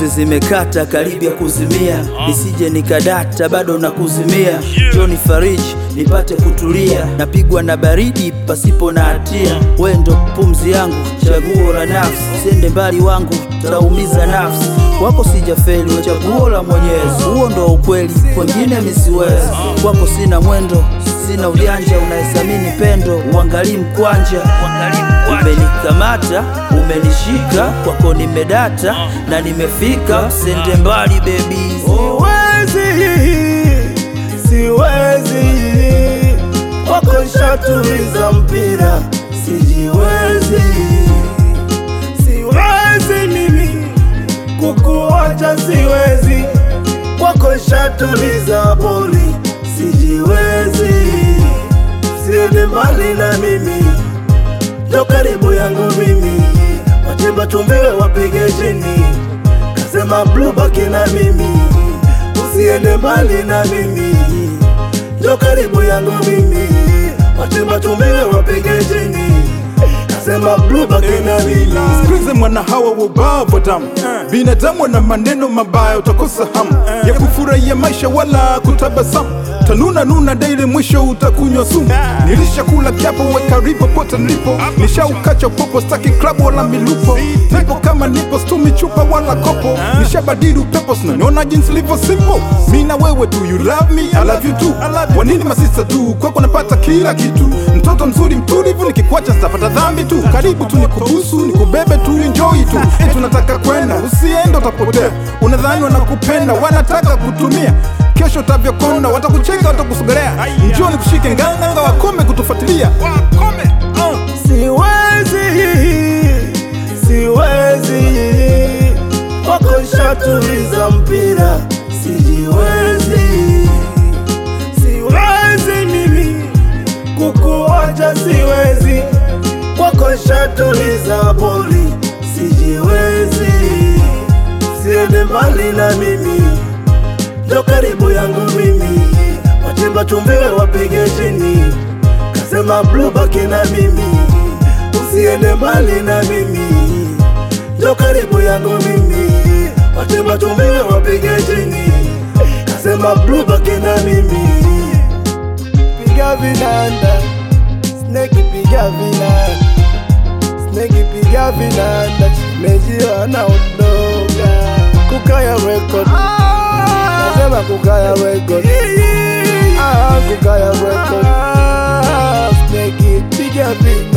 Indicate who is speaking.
Speaker 1: pumzi zimekata karibia kuzimia, nisije nikadata bado na kuzimia. Joni Fariji nipate kutulia, napigwa na baridi pasipo na hatia. We ndo pumzi yangu, chaguo la nafsi, sende mbali wangu, taumiza nafsi wako sijafeli, we chaguo la Mwenyezi, huo ndo ukweli, kwengine misiwezi. Kwako sina mwendo, sina ujanja, unaesamini pendo, uangalii mkwanja. Umenikamata, umenishika, kwako nimedata na nimefika, sende mbali baby.
Speaker 2: Siwezi, siwezi kwako shatuliza mpira, sijiwezi, siwezi mimi kukuacha, siwezi kwako shatuliza boli, sijiwezi, siende mbali na mimi, ndo karibu yangu mimi, watimba tumbiwe wapige chini, kasema blue baki na mimi usiende mbali na mimi, ndo karibu yangu mimi, watimba tumiwe wapige chini, kasema blue baki na mimi.
Speaker 3: Sikilize mwana hawa wa ubavu wa damu, binadamu wana maneno mabaya, utakosa hamu ya kufurahia maisha wala kutabasamu. Tanuna nuna daily, mwisho utakunywa sumu. Nilishakula kiapo, we karibu pote nilipo, nishaukacha popo, staki klabu wala milupo. Nipo kama nipo, stumi chupa wala kopo, nishabadili upepo, sinaniona jinsi livyo simple. Mi na wewe tu, you love me, I love you too. Wanini masista tu, kwako napata kila kitu. Mtoto mzuri mtulivu, nikikwacha sitapata dhambi tu. Karibu tu nikubusu, nikubebe tu, enjoy tu. Eh, tunataka kwenda, usiende utapotea. Unadhani wanakupenda, wanataka kutumia kesho utavyokona, watakucheka, watakusogelea. Njoo nikushike nganganga, wakome kutufuatilia. Wakome, uh.
Speaker 2: Siwezi, siwezi kwako shatuliza mpira, sijiwezi, siwezi mimi kukuacha, siwezi kwako shatuliza boli, sijiwezi, siende mbali na mimi, ndo karibu yangu mimi, watimba tumbiwe wapige chini kasema blue baki na mimi, usiende mbali na mimi, ndo karibu yangu mimi, watemba tumiwe wapige chini, kasema blue baki na mimi, piga vinanda, snake piga vinanda, snake piga vinanda, chimeji anaondoka, kukaya record, nasema kukaya record, ah, kukaya record Snake it, piga vinanda